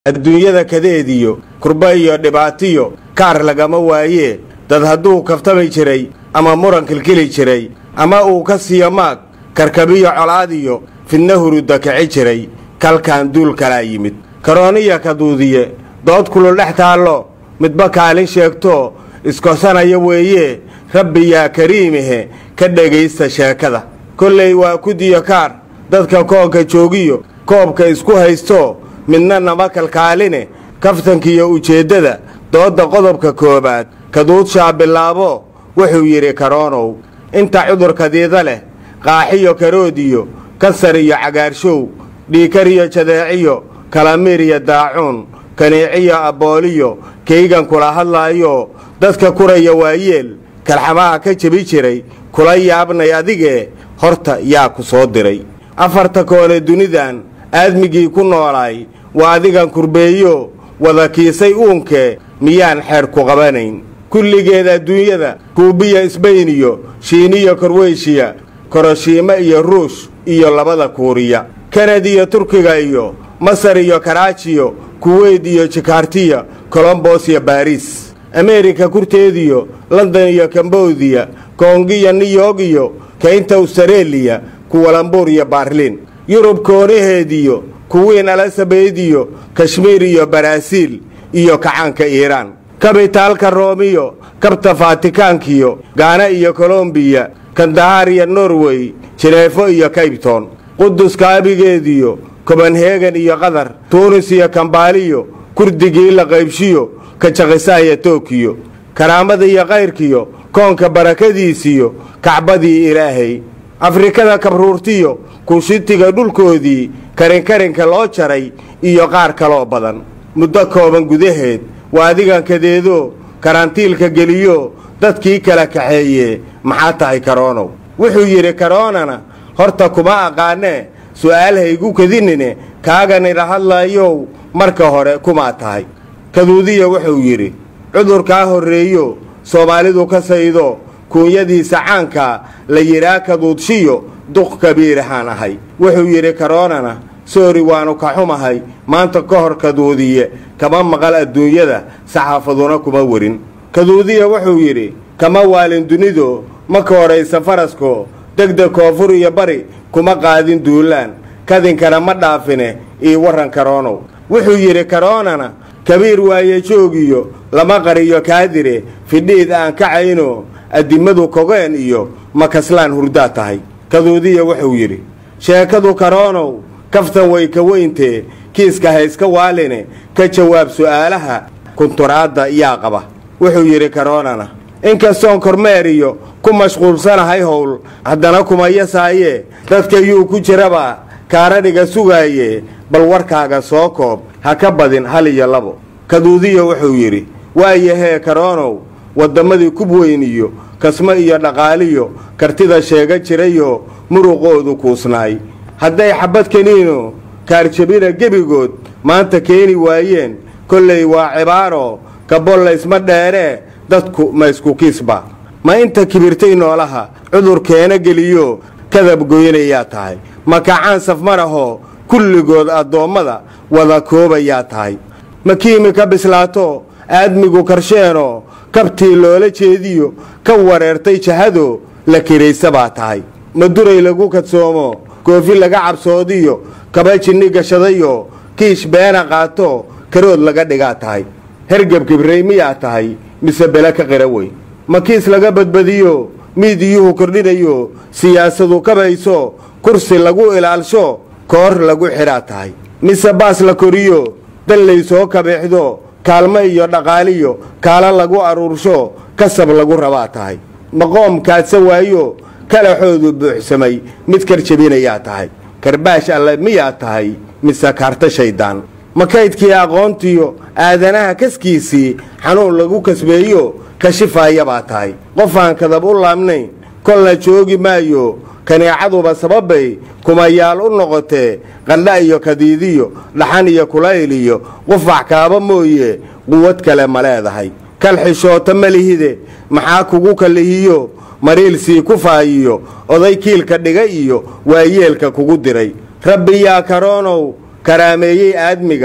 adduunyada kadeediyo kurba iyo dhibaatiyo kaar lagama waayee dad hadduu kaftami jiray ama muran kilkili jiray ama uu ka siiyo maag karkabiyo colaadiyo fidna hurudda kici jiray kalkan duul kalaa yimid karooniya kaduudiye dood kulul dhex taallo midba kaalin sheegtoo iskosanaya weeyee rabbi yaa kariimihe ka dhegaysta sheekada kollay waa kudiyo kaar dadka koonka joogiyo koobka isku haysto midna nama kalkaaline kaftankiiyo ujeeddada doodda qodobka koowaad kaduudshaa bilaabo wuxuu yidhi karoonow inta cudurkadiida leh qaaxiyo karoodiyo kansar iyo cagaarshow dhiikariyo jadeeciyo kalamiir iyo daacuun kaniiciyo abbooliyo kaygan kula hadlaayo dadka kuraya waayeel kalxamaha ka jebi jiray kula yaabnay adigee horta yaa ku soo diray afarta koone dunidan aadmigii ku noolaay waa adigan kurbeeyo wada kiisay uunkee miyaan xeer ku qabanayn kulligeed adduunyada kuubiya isbayniyo shiiniyo korweyshiya koroshiime iyo ruush iyo labada kuuriya kanad iyo turkiga iyo masar iyo karaajiyo kuweyt iyo jikaartiya kolombos iyo baariis ameerika kurteediyo london iyo kambodiya koongiyo niyog iyo kaynta austareeliya kuwalambuur iyo baarliin yurub koonaheediyo kuwiin alasabeediyo kashmiir iyo baraaziil iyo kacaanka iiraan kabitaalka roomiyo kabta faatikaankiyo gaana iyo kolombiya kandahaar iyo norwey jineefo iyo kaybton quduska abigeediyo kobanhegan iyo qatar tuunis iyo kambaaliyo kurdigii la qaybshiyo kajakisa iyo tokiyo karaamada iyo kayrkiyo koonka barakadiisiyo kacbadii ilaahay afrikada kabruurtiyo kuushitiga dhulkoodii karinkarinka loo jaray iyo qaar kaloo badan muddo kooban gudaheed waa adigan kadeedo karantiilka geliyo dadkii kala kaxeeye maxaa tahay karoonow wuxuu yidhi karoonana horta kuma aqaanee su'aal haygu kadinine kaaganila hadlaayow marka hore kumaa tahay kaduudiya wuxuu yidhi cudurkaa horreeyo soomaalidu ka saydo kuunyadiisa caanka la yidhaa kaduudshiyo duq kabiirahaan ahay wuxuu yidhi karoonana soori waannu ka xumahay maanta ka hor kaduudiye kama maqal adduunyada saxaafaduna kuma werin kaduudiya wuxuu yidhi kama waalin dunido ma ka horaysa farasko degdeg koonfur iyo bari kuma qaadin duulaan kadinkana ma dhaafine ii warran karoonow wuxuu yidhi karoonana kabiir waaye joogiyo lama qariyo kaadire fidhiid aan kacayno addimadu kogeen iyo makaslaan hurdaa tahay kaduudiya wuxuu yidhi sheekadu karoonow kaftan way ka weyntee kiiska hayska waaline ka jawaab su'aalaha kunturaadda yaa qaba wuxuu yidhi karoonana inkastoon kormeer iyo ku mashquulsanahay howl haddana kuma yasaayee dadka yuu ku jiraba kaaradhiga sugaaye bal warkaaga soo koob ha ka badin hal iyo labo kaduudiya wuxuu yidhi waayahee karoonow wadammadii kub weyn iyo kasmo iyo dhaqaaliyo kartida sheega jirayoo muruqoodu kuusnaay hadday xabbad keniino kaarjabina gebigood maanta keeni waayeen kollay waa cibaaro kabollaysma dheeree dadku ma isku kiisba ma inta kibirtay noolaha cudur keena geliyo kadab goynayaa tahay ma kacaan safmarahoo kulligood addoommada wada koobayaa tahay ma kiimi ka bislaato aadmigu karsheenoo kabtii loola jeediyo ka wareertay jahado la kiraysa baa tahay ma duray lagu kadsoomo koofi laga cabsoodiyo kaba jinni gashadayo kiish beena qaato karood laga dhigaa tahay hergeb kibrey miyaa tahay mise bele ka qira wey ma kiis laga badbadiyo miidiyuhu kordhinayo siyaasadu kabayso kursi lagu ilaalsho koor lagu xidhaa tahay mise baas la koriyo dallay soo kabeexdo kaalmo iyo dhaqaaliyo kaala lagu aruursho kasab lagu rabaa tahay maqoom kaadsa waayo kalaxoodu buuxsamay mid karjabinayaa tahay karbaash alle miyaa tahay mise kaarta shayddaan ma kaydkii aqoontiyo aadanaha kaskiisii xanuun lagu kasbeeyo kashifaaya baa tahay qofaan kadab u laabnayn kolna joogi maayo kaneecaduba sababbay kumayaal u noqotee qandha iyo kadiidiyo dhaxan iyo kulayl iyo qufac kaaba mooye quwad kale ma leedahay kal xishoota ma lihide maxaa kugu kalihiyo mariilsii ku faayiyo oday kiilka dhiga iyo waayeelka kugu diray rabbi yaa karoonow karaameeyey aadmiga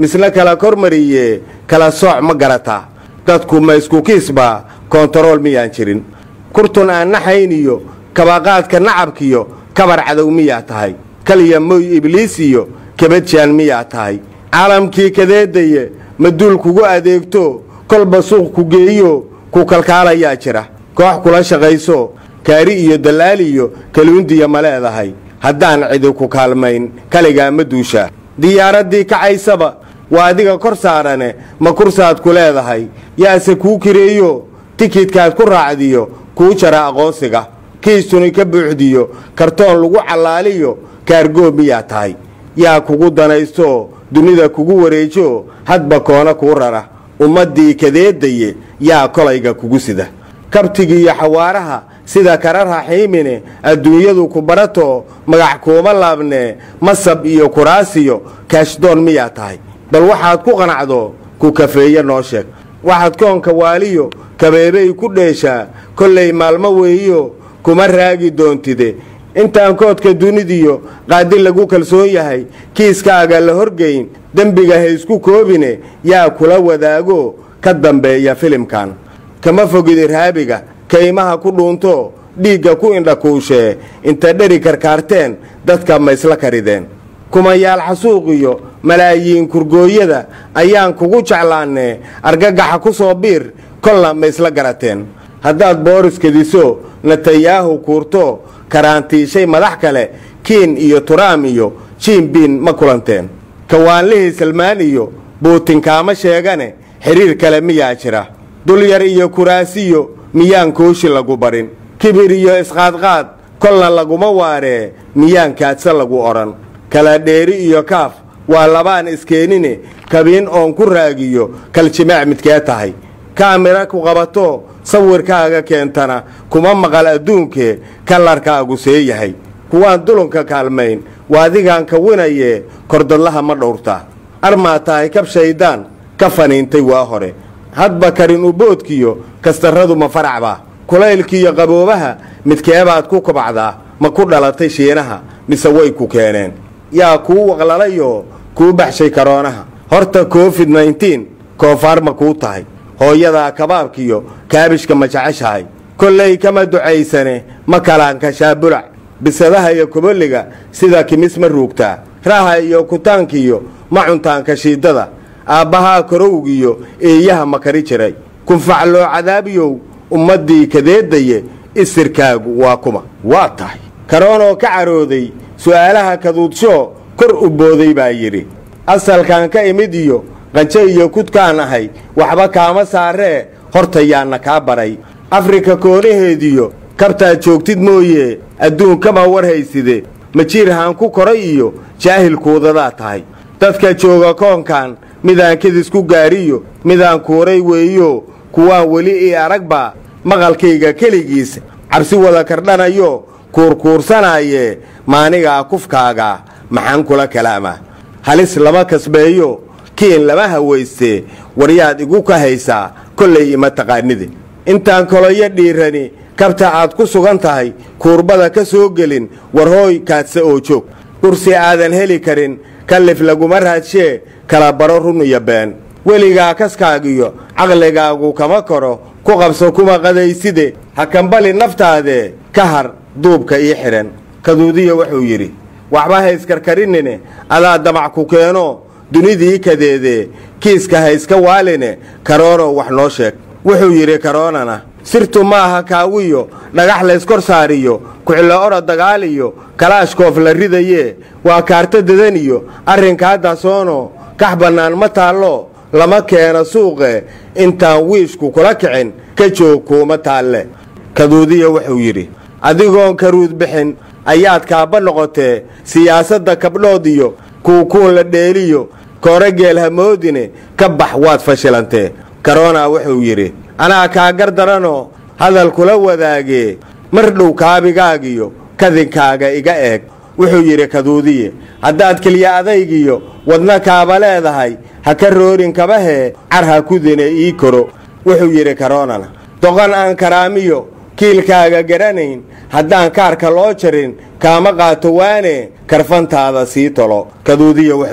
misna kala kormariye kala sooc ma garataa dadku ma isku kiisbaa koontarool miyaan jirin kurtun aan naxayn iyo kabaqaadka nacabkiyo kabar cadow miyaa tahay kaliya moy ibliis iyo kabadjaan miyaa tahay caalamkii kadeedaye maduul kugu adeegto kolba suuq ku geeyo ku kalkaalayaa jira koox kula shaqayso kaari iyo dallaaliyo kaluundiya ma leedahay haddaan cidi ku kaalmayn kaligaa ma duushaa diyaaraddii kacaysaba waa adiga kor saarane ma kursaad ku leedahay yaase kuu kireeyo tikidkaad ku raacdiyo kuu jara aqoonsiga kiistuni ka buuxdiyo kartoon lagu callaaliyo kaargoob miyaa tahay yaa kugu danaysto dunida kugu wareejo hadba koona kuu rara ummaddii kadeedaye yaa kolayga kugu sida kabtigiiyo xawaaraha sida kara raxiimine adduunyadu ku barato magac kuuma laabnee masab iyo kuraasiyo kaashdoon miyaa tahay bal waxaad ku qanacdo ku kafeeye noo sheeg waxaad koonka waaliyo kabeebay ku dheeshaa kollay maalmo weeyo kuma raagi doontide intaan koodka dunidiyo qaadi lagu kalsoon yahay kiiskaaga la horgeyn dembiga ha isku koobine yaa kula wadaago ka dambeeya filimkan kama fogid irhaabiga kaymaha ku dhuunto dhiigga ku indhakuushee inta dheri karkaarteen dadka ma isla karideen kumayaal xasuuqiyo malaayiin kurgooyada ayaan kugu jeclaannee argagaxa ku soo biir kolna ma isla garateen haddaad booris kediso netanyaahu kuurto karaantiishay madax kale kiin iyo turaam iyo jiinbiin ma kulanteen kawaanlihii salmaan iyo buutinkaama sheegane xidhiir kale miyaa jira dulyar iyo kuraasiyo miyaan kooshi lagu barin kibir iyo isqaadqaad kolna laguma waaree miyaan kaadse lagu odhan kala dheeri iyo kaaf waa labaan iskeenine kabiin oon ku raagiyo kaljimaac midkee tahay kaamira ku qabato sawirkaaga keentana kuma maqal adduunkee kallarkaagu see yahay kuwaan dulunka kaalmayn waa adigaan kawinayee kordadlaha ma dhowrtaa armaa tahay kab shayddaan ka faniintay waa hore hadba karin uboodkiyo kastarradu ma faracbaa kulaylkiiyo qaboobaha midkeebaad ku kobacdaa ma ku dhalatay shiinaha mise way ku keeneen yaa kuu waqlalayoo kuu baxshay karoonaha horta covid nneteen koofaar ma kuu tahay hooyadaa kabaabkiyo kaabishka ma jeceshahay kollay kama ducaysane ma kalaanka shaabulac bisadaha iyo kobolliga sida kimis ma ruugtaa raha iyo kutaankiyo ma cuntaanka shiidada aabbahaa korowgiyo eeyaha ma kari jiray kunfacloo cadaabiyow ummaddii kadeedaye isirkaagu waa kuma waa tahay karoonoo ka carooday su'aalaha kaduudshoo kor u booday baa yidhi asalkan ka imid iyo qanjo iyo kudkaan ahay waxba kaama saaree hortayaanna kaa baray afrika koonaheediyo kabtaad joogtid mooye adduunkama war hayside majiirhaan ku koray iyo jaahilkuudadaa tahay dadka jooga koonkan midaan kedisku gaariyo midaan kuuray weeyo kuwaan weli ii aragbaa maqalkayga keligiis cabsi wada kardhanayo kuurkuursanaaye maanigaa kufkaaga maxaan kula kalaamaa halis lama kasbeeyo kiin lama hawayste waryaad igu ka haysaa kollay ima taqaanide intaan koloyo dhiirani kabta aad ku sugan tahay kuurbada ka soo gelin war hooy kaadse oo joog kursi aadan heli karin kallif laguma raadshee kala baro run iyo been weligaa kaskaagiyo caqligaagu kama koro ku qabso kuma qadayside ha kambali naftaadee ka har duubka ii xidhan kaduudiya wuxuu yidhi waxba hayskarkarinine adaa damac ku keeno dunidii kadeedee kiiska hayska waaline karoono wax noo sheeg wuxuu yidhi karoonana sirtu maaha kaawiyo dhagax layskor saariyo kucilo odha dagaaliyo kalaashkoof la ridayee waa kaarto dadaniyo arrinkaa daasoono kax bannaan ma taallo lama keeno suuqe intaan wiishku kula kicin ka joog kuuma taalle kaduudiya wuxuu yidhi adigoon karuud bixin ayaad kaabba noqotee siyaasadda kabdhood iyo kuukuun la dheeliyo koore geel hamoodine ka bax waad fashilantee karoona wuxuu yidhi anaa kaa gar daranoo hadal kula wadaagee mar dhow kaabigaagiyo kadinkaaga iga eeg wuxuu yidhi kaduudiye haddaad keliya adaygiyo wadna kaaba leedahay ha ka roorin kabahee car ha kudine ii koro wuxuu yidhi karoonana doqon aan karaamiyo kiilkaaga garanayn haddaan kaarka loo jarin kaama qaato waane karfantaada sii tolo kaduudiya wuxuu yidhi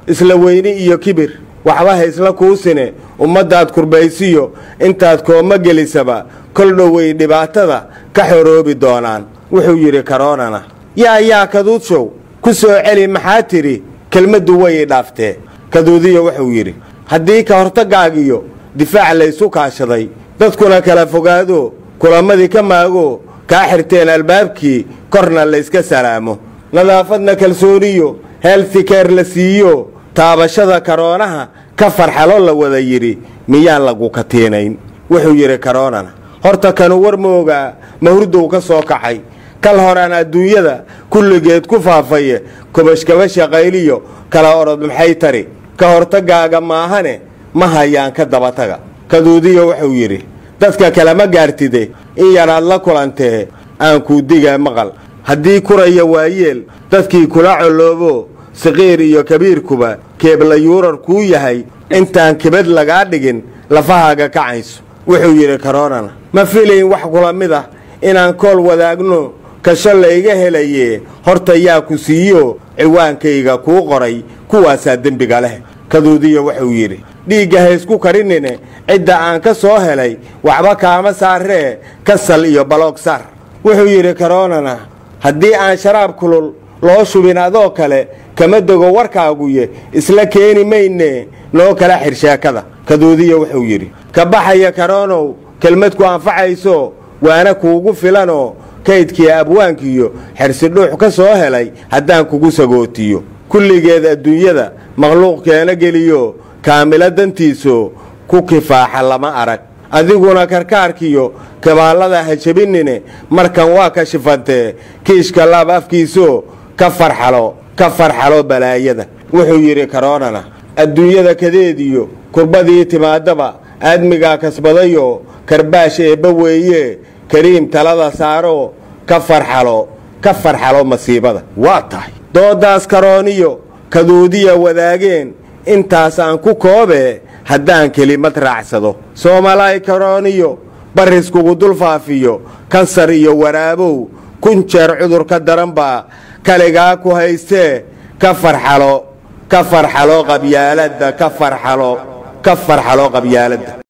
isla weyni iyo kibir waxba haysla kuusine ummaddaad kurbaysiyo intaad kooma gelisaba kol dhowey dhibaatada ka xoroobi doonaan wuxuu yidhi karoonana yaa yaa kaduudshow ku soo celi maxaa tidhi kelmaddu way idhaaftee kaduudiyo wuxuu yidhi haddii ka hortagaagiyo difaac laysu kaashaday dadkuna kala fogaado kulamadii ka maago kaa xirteen albaabkii korna layska salaamo nadaafadna kalsooniyo heeltikeer la siiyo taabashada karoonaha ka farxalo la wada yidhi miyaan lagu katiinayn wuxuu yidhi karoonana horta kanu war moogaa mahurdow ka soo kacay kal horaan adduunyada kulligeed ku faafaye kubashkabasha qayliyo kala orod maxay tari ka hortagaaga maahane ma hayaan ka dabataga kaduudiyo wuxuu yidhi dadka kalema gaartide in yaraad la kulantee aan kuu digaa maqal haddii kuraya waayeel dadkii kula colloobo saqiir iyo kabiirkuba keebla yuurar kuu yahay intaan kibad lagaa dhigin lafahaaga kacayso wuxuu yidhi karoonana ma filayn wax kula mid ah inaan kool wadaagno kasho layga helaye horta yaa ku siiyo ciwaankayga kuu qoray kuwaasaa dembiga leh kaduudiyo wuxuu yidhi dhiigga haysku karinine cidda aan ka soo helay waxba kaama saaree kasal iyo baloog sar wuxuu yidhi karoonana haddii aan sharaab kulul loo shubin adoo kale kama dego warkaaguye isla keeni mayne noo kala xir sheekada kaduudiyo wuxuu yidhi ka baxaya karoonow kelmad ku anfacayso waana kuugu filanoo kaydkii abwaankiyo xersidhuux ka soo helay haddaan kugu sagootiyo kulligeed adduunyada makhluuq keena geliyo kaamilo dantiiso ku kifaaxa lama arag adiguna karkaarkiyo kabaallada ha jebinine markan waa ka shifantee kiishka laab afkiiso ka farxalo ka farxalo balaayada wuxuu yidhi karoonana adduunyada kadeediyo kurbadii timaadaba aadmigaa kasbadayo karbaash eebba weeye kariim talada saaro ka farxalo ka farxalo masiibada waa tahay doodaas karooniyo kaduudiya wadaageen intaas aan ku koobee haddaan kelimad raacsado soomalaay karooniyo barriskugu dul faafiyo kansar iyo waraabow kun jeer cudurka daran baa kaligaa ku haystee ka farxalo ka farxalo qabyaaladda ka farxalo ka farxalo qabyaaladda